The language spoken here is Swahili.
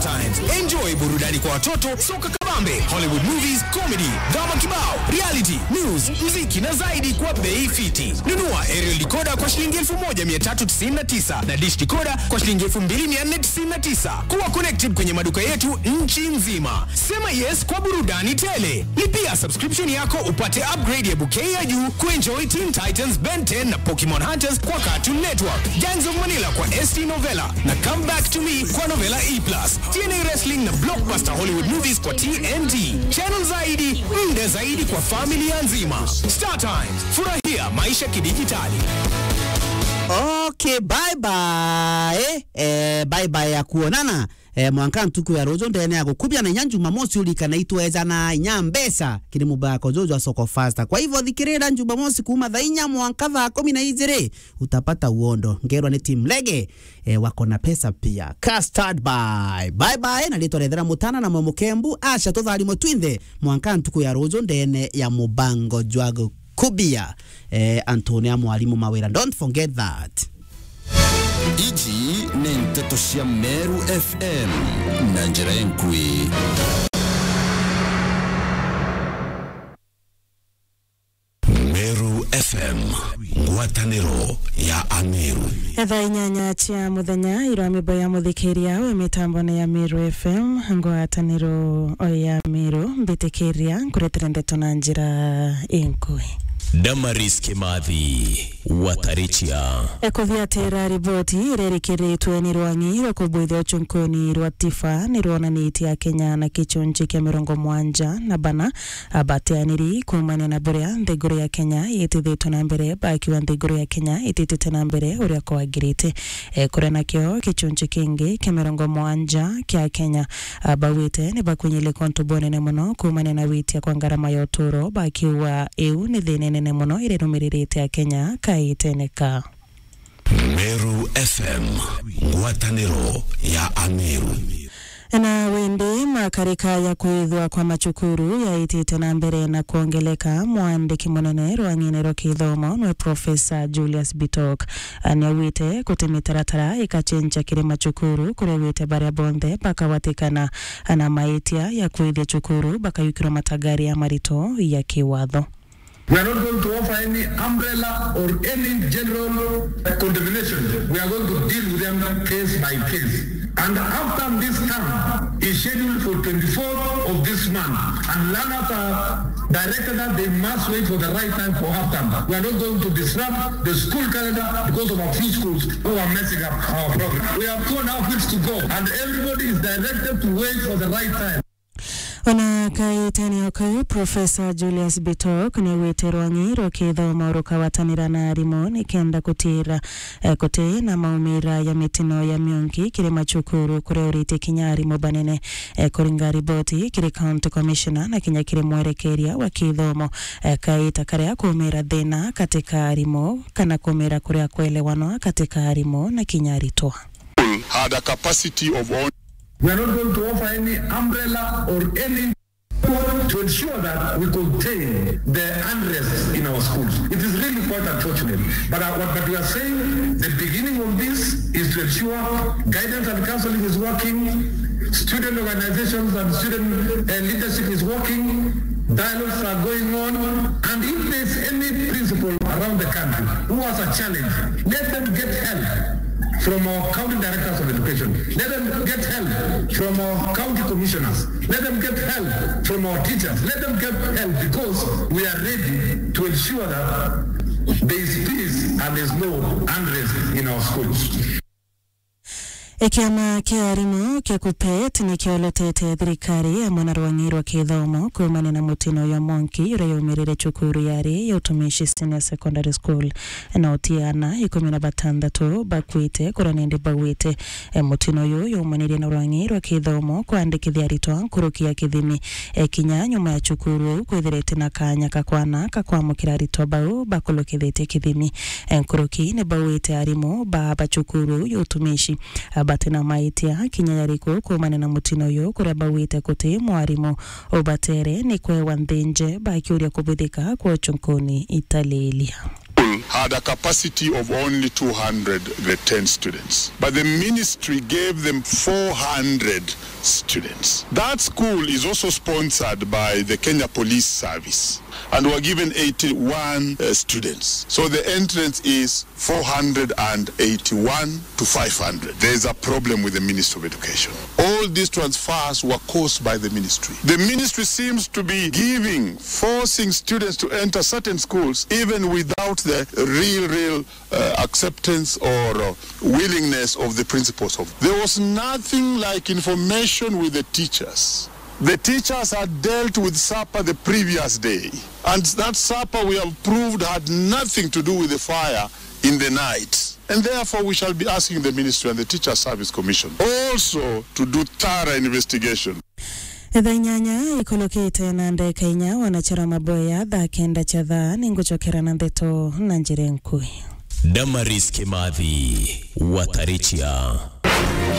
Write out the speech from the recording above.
StarTimes. Enjoy burudani kwa watoto, soka kabambe, Hollywood movies, comedy, drama kibao, reality, news, muziki na zaidi kwa bei fiti. Nunua aerial decoder kwa shilingi 1399 na dish decoder kwa shilingi 2499. Kuwa connected kwenye maduka yetu nchi nzima. Sema yes kwa burudani tele. Lipia subscription yako upate upgrade ya bouquet ya juu kuenjoy Teen Titans, Ben 10 na Pokemon Hunters kwa Cartoon Network, Gangs of Manila kwa ST Novella na Come Back to Me kwa Novella E+, TNA Wrestling na Blockbuster Hollywood Movies kwa TNT. Channel zaidi, muda zaidi kwa familia nzima. Star Times, furahia maisha kidijitali. Okay, bye bye. Eh, bye bye ya kuonana. Eh, mwanka ntuku ya rojo ndene yako kubya na inya Jumamosi ulikana itweza na inya mbesa kiri mubako jojo soko faster. Kwa hivyo thikirira Jumamosi kuma thaa inya mwanka thaa kumi na igiri utapata uondo ngerwa ni team lege eh, wako na pesa pia. Custard bye. Bye bye na litwa rethera mutana na momukembu acha tutharimo twinthe mwanka ntuku ya rojo ndene ya mubango jwago kubia eh, Antonia mwalimu mawira don't forget that ici nĩ ndeto cia meru fm na njĩra enkui meru fm ngwatanĩro ya ameru thaa inyanya cia muthenya irwa mimbo ya muthikiria we mitambo-ini ya miru fm ngwataniro o ya miru mbitikiria nkuretera ndeto na njira inkui damaris kimathi watarichia ekuthiatira riboti irerikiritwe ni rwangi rwa kubwithia uchunkuni rwa tifa ni rwonanitie akenya na kichunji kia mirongo mwanja na bana abateaniri kumania na buria nthiguru ya kenya itithitwe na mbere bakiwa nthiguru ya kenya ititite na mbere uria kwagirite e, kuria nakio kichunji kingi kia mirongo mwanja kia kenya bawite ni bakunyile kontu bonene muno kumania na witia kwa ngarama ya uturo bakiwa iu ni thina nene muno irirumiririte akenya kaiteneka meru fm ngwatanĩro ya ameru na windi makarika ya kwithwa kwa machukuru yaitite na mbere na kuongeleka mwandiki munene rwang'ine rwa kithomo nwe profesa julius bitok niawite kuti mitaratara ikachenja kiri machukuru kuria wite baria bonthe bakawatikana na maitia ya kwithia chukuru bakayukirwa matagari ya marito ya kiwatho We are not going to offer any umbrella or any general condemnation. We are going to deal with them case by case. And after this camp is scheduled for 24th of this month, and learners are directed that they must wait for the right time for half term. We are not going to disrupt the school calendar because of a few schools who are messing up our program. We have two and a half weeks to go, and everybody is directed to wait for the right time. ona kaitania kau profesa julius bitok nä wä rwangi rwa kithomo rukawatanira na arimå nä kenda kutira eh, kuti na maumira ya mitino ya mionki kiri machukuru kuria urite kinya arimå banene eh, kuringa riboti kiri county commissioner na kinya kiri mwerekeria wa kithomo eh, kaita karia kumira thina katika arimå kana kumira kuria kuelewanwa katika arimå na kinya aritwa had a capacity of on We are not going to offer any umbrella or any to ensure that we contain the unrest in our schools. It is really quite unfortunate. But, uh, what, but we are saying the beginning of this is to ensure guidance and counseling is working, student organizations and student uh, leadership is working, dialogues are going on, and if there's any principal around the country who has a challenge, let them get help from our county directors of education. Let them get help from our county commissioners. Let them get help from our teachers. Let them get help because we are ready to ensure that there is peace and there is no unrest in our schools. Kiama kia arimũ kia KUPPET nĩ kĩolotete thirikari hamwe na rwang'i rwa gĩthomo kumania na mũtino ya Monki ũrĩa yaumĩrire cukuru yarĩ ya utumishi senior secondary school na ũtiana ikũmi na batandatũ bakuĩte kũrĩa nĩndĩ bagwĩte e, mũtino ũyũ yaumanĩrie na rwang'i rwa gĩthomo kwandĩkithia aritwa nkũrũkia kĩthimi e, kinya nyuma ya cukuru kwĩthĩrĩte na kanya kakwana kakwamũkĩra aritwa bau bakũlũkithĩtie kĩthimi e, nkũrũki nĩ bagwĩte arimũ ba bacukuru ya utumishi batena maitia kinya yariko kumana na mutino uyu kuria bawite kuti mwarimu ubatere ni kwewa nthinje bakiuria kubithika kwa uchunkuni italilia had a capacity of only 210 students, but the ministry gave them 400 students. That school is also sponsored by the Kenya Police Service and were given 81 uh, students. So the entrance is 481 to 500. There's a problem with the Ministry of Education. All these transfers were caused by the ministry. The ministry seems to be giving, forcing students to enter certain schools even without the real, real uh, acceptance or uh, willingness of the principals. Of There was nothing like information with the teachers. The teachers had dealt with supper the previous day, and that supper we have proved had nothing to do with the fire in the night. And therefore, we shall be asking the ministry and the Teacher Service Commission also to do thorough investigation. thaa inyanya ikolokite na ndeka inya wanachara maboya thaa kenda cha thaa ningucokera na ndeto na njire nkui Damaris Kimathi Watarichia